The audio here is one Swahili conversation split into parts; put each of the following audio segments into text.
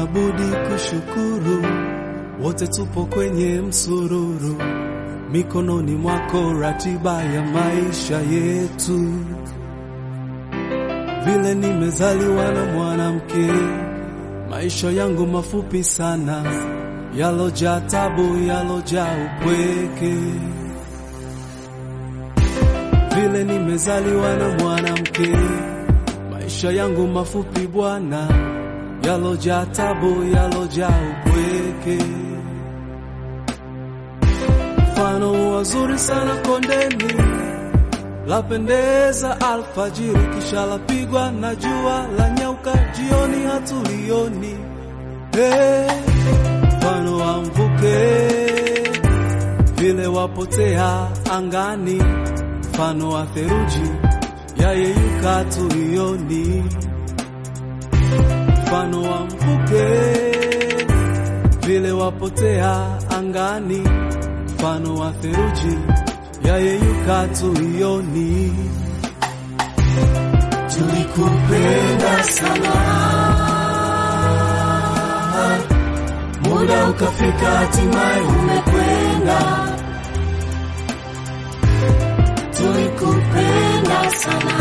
hatuna budi kushukuru, wote tupo kwenye msururu, mikononi mwako ratiba ya maisha yetu. Vile nimezaliwa na mwanamke, maisha yangu mafupi sana, yalojaa tabu, yalojaa upweke. Vile nimezaliwa na mwanamke, maisha yangu mafupi Bwana, yalojaa tabu, yalojaa upweke. Mfano wazuri sana kondeni, lapendeza alfajiri, kisha lapigwa na jua, la nyauka jioni, hatulioni. Hey, mfano wa mvuke, vile wapotea angani, mfano wa theluji yayeyuka tulioni, mfano wa mvuke, vile wapotea angani, mfano wa theluji yayeyuka tulioni. Tulikupenda sana, muda ukafika, hatimaye umekwenda. Tulikupenda sana,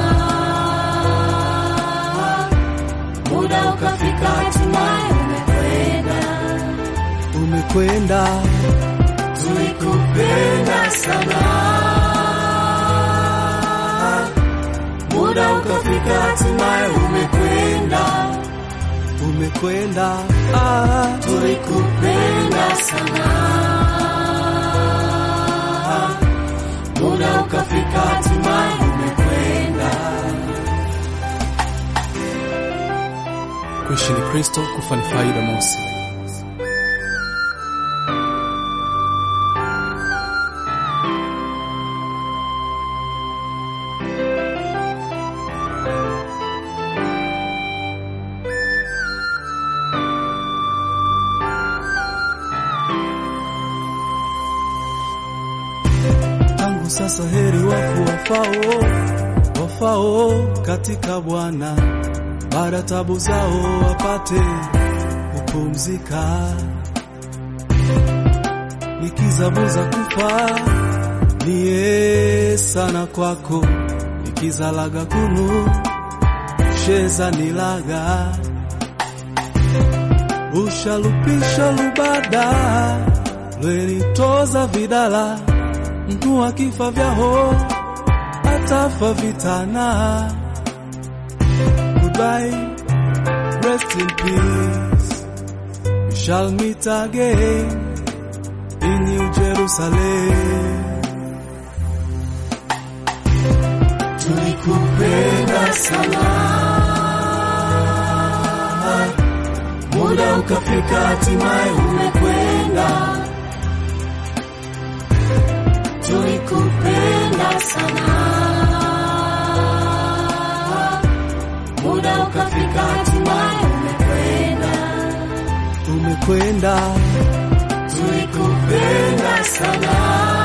muda ukafika, hatimaye umekwenda. Umekwenda, Tulikupenda sana, muda ukafika, hatimaye umekwenda. umekwenda, ah, Tulikupenda sana, muda ukafika, hatimaye umekwenda. kuishi ni Kristo, kufa ni faida. Mosi. Tangu sasa heri wafu wafao, wafao katika Bwana, baada tabu zao wapate kupumzika. Nikizabuza kufa niye sana kwako, nikizalaga kunu sheza nilaga ushalupisha lubada lwenitoza vidala mtu akifa vyaho atafa vitana. Goodbye, rest in peace. We shall meet again in New Jerusalem. Tulikupenda sana, muda ukafika, hatimaye umekwenda. Tulikupenda sana, muda ukafika, hatimaye umekwenda. Umekwenda, Tulikupenda sana,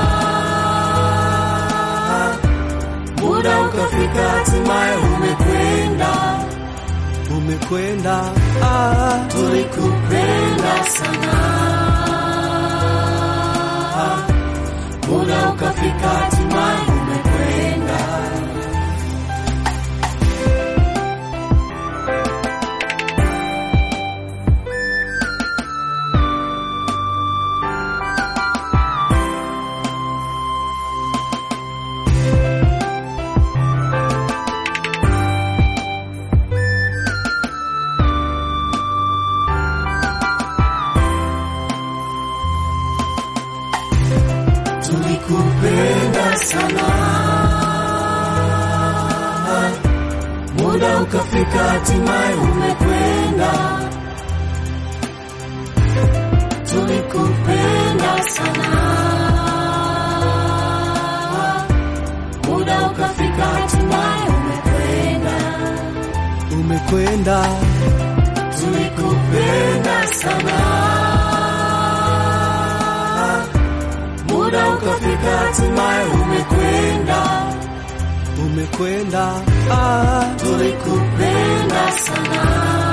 muda ukafika, hatimaye umekwenda. umekwenda, ah, Tulikupenda sana, muda ukafika, hatimaye umekwenda. Tulikupenda sana, muda ukafika, hatimaye umekwenda. Tulikupenda sana, muda ukafika, hatimaye umekwenda. umekwenda, Tulikupenda sana, muda ukafika, hatimaye umekwenda. umekwenda, ah, Tulikupenda sana,